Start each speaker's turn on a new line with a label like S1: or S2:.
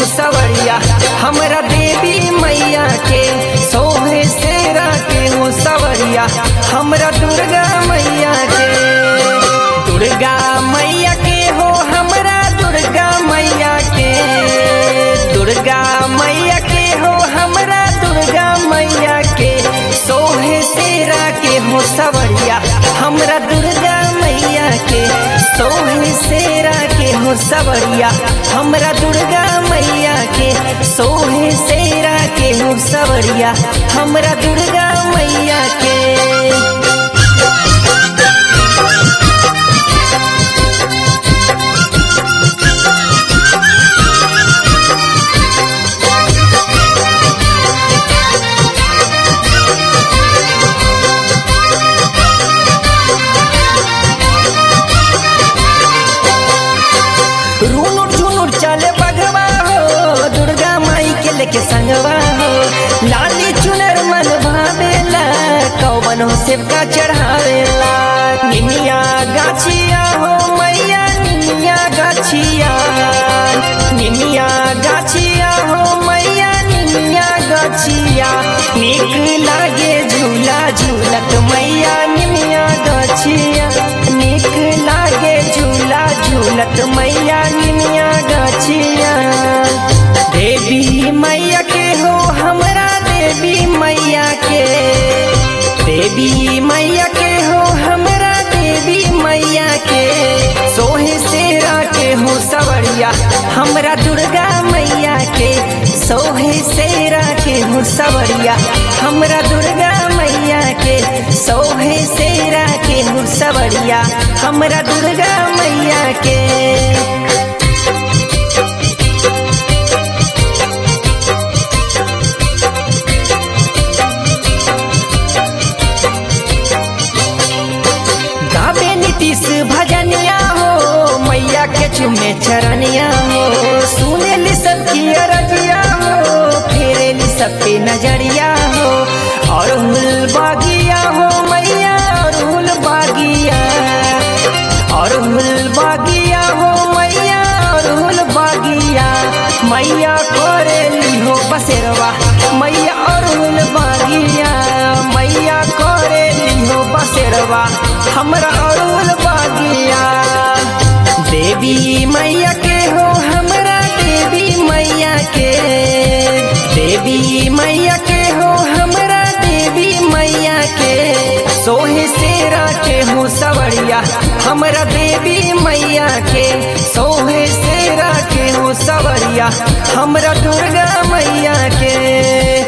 S1: सवरिया हमरा देवी मैया के सोहे सेरा के हो सवरिया हमरा दुर्गा मैया के दुर्गा मैया के हो हमरा दुर्गा मैया के दुर्गा मैया के हो हमरा दुर्गा मैया के सोहे सेरा के हो सवरिया हमरा दुर्गा मैया के सोहे सेरा के हो सवरिया हमरा दुर्गा मैया के सोहे सेरा के हो सवरिया हमरा दुर्गा मैया के रूनुर झुनुर चले बगवा हो दुर्गा माई के लेके संगवा हो लाली चुनर मन भावेला कौवन हो सेवका चढ़ावेला निमिया गाछिया हो मैया निमिया गाछिया निमिया गाछिया हो मैया निमिया गाछिया नीक लागे झूला झूलत मैया निमिया गाछिया नीक लागे झूला झूलत मैया निमिया गाछिया देवी मैया के हो हमरा देवी मैया के देवी मैया के हो हमरा देवी मैया के सोहे सेरा के हो सवरिया हमरा दुर्गा मैया के सोहे सेरा के हो सवरिया हमरा दुर्गा मैया के सोहे सेरा के हो सवरिया हमरा दुर्गा मैया के गावे नीतीश भजनिया हो मैया के चुमे चरनिया हो सुनेली सबकी अरजिया हो फेरेली सबकी नजरिया हो और हुल बागिया हो मैया और हुल बागिया और हुल बागिया हो मैया और हुल बागिया मैया करेली हो बसेरवा मैया और हुल बागिया मैया करेली हो बसेरवा हमरा अरुल बागिया देवी मैया के हो हमरा देवी मैया के देवी मैया के हो हमरा देवी मैया के सोहे सेरा के हो सवरिया हमरा देवी मैया के सोहे सेरा के हो सवरिया हमरा दुर्गा मैया के